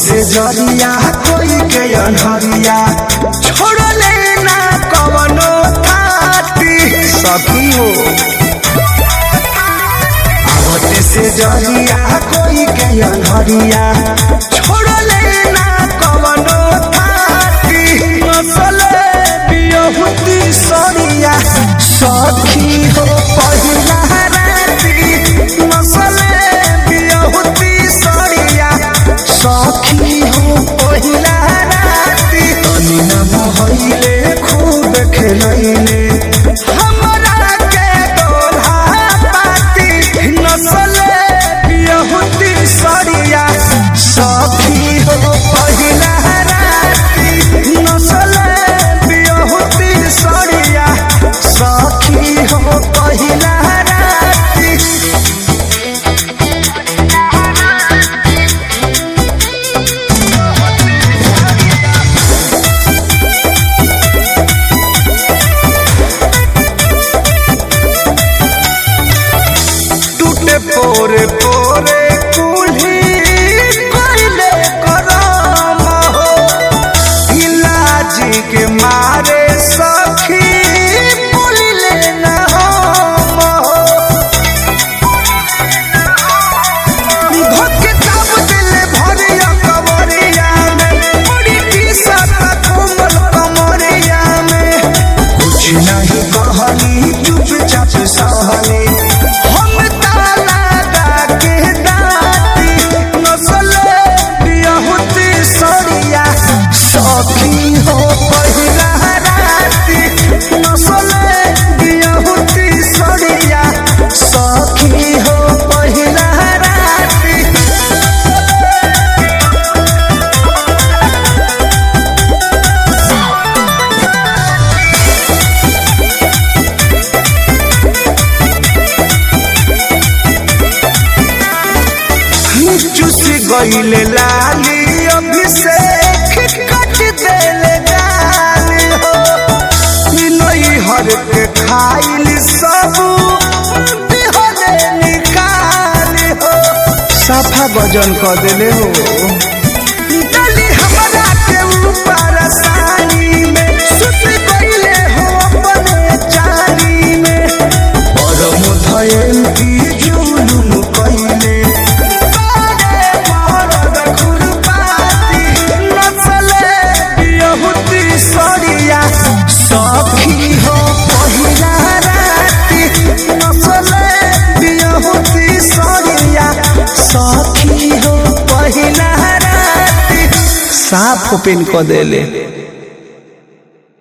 से जरिया कोई के अनहरिया छोड़ले ना कवनो थाती सखी हो आवते से जरिया कोई के अनहरिया छोड़ले ना कवनो थाती नसले बियहुती सरिया सखी हो पहिला राती नसले बियहुती सरिया सखी हो पहिला राती तनी न मोहइले खूब खेलैले हमरा के दोल्हा पाती नसले बियहुती सरिया सखी हो पहिला राती नसले बियहुती सरिया सखी हो पहिला राती टूटे पोरे पोरे कुल्ही कोइले करम हो इलाजी के मारे सखी बोलिले न हम हो धोके दाब दिले भरिया कमरिया में बड़ी टीसत कोमल कमरिया में कुछ नहीं कहली चुपचाप सहली हम ताला के दाती नसले बियहुती सरिया सखी हो पहिला राती नसले बियहुती सरिया सखी हो पहिला राती चुस गईले लाली अभिषेक कट देले गाली हो नई हर के खाइल सब दिहले निकाली हो साफा वजन कर देले हो डली हमरा के ऊपर सानी में सुत गईले हो अपने चाली में परम धयल की जुलुम कइले बारे मरद खुरपाती नचले बियहुती सरिया सखी हो पहिला राती नचले बियहुती सरिया सखी हो पहिला राती साफ ओपन क देले